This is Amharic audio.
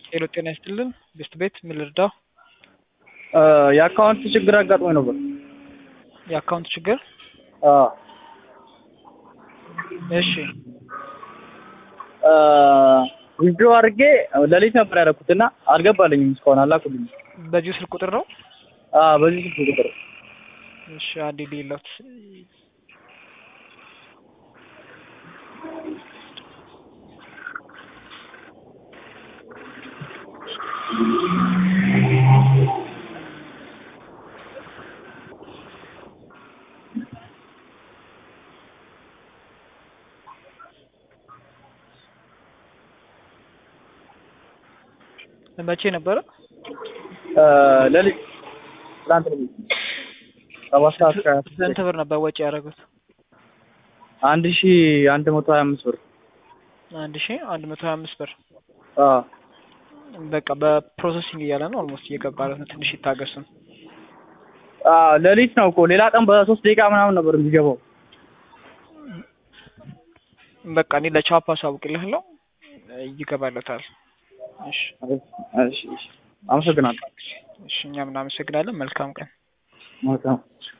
ሄሎ ጤና ይስጥልን ቤስት ቤት ምን ልርዳው? የአካውንት ችግር አጋጥሞኝ ነበር። የአካውንት ችግር አዎ እሺ ዊዝድሮ አድርጌ ሌሊት ነበር ያደረኩት እና አልገባልኝም እስካሁን አላኩልኝም። በዚሁ ስልክ ቁጥር ነው? አዎ በዚህ ስልክ ቁጥር እሺ አንዴ ሌላት መቼ ነበረ? ሌሊት ትናንት ሌሊት ሰባት ሰዓት ከሀያ ስድስት ስንት ብር ነበር ወጪ ያደረጉት? አንድ ሺ አንድ መቶ ሀያ አምስት ብር አንድ ሺ አንድ መቶ ሀያ አምስት ብር አዎ በቃ በፕሮሰሲንግ እያለ ነው። ኦልሞስት እየገባለት ነው። ትንሽ ይታገሱን። አዎ ሌሊት ነው እኮ ሌላ ቀን በሶስት ደቂቃ ምናምን ነበር የሚገባው። በቃ እኔ ለቻፓ አሳውቅልሃለሁ፣ ይገባለታል። እሺ እሺ እሺ አመሰግናለሁ። እሺ እኛም እናመሰግናለን። መልካም ቀን። መልካም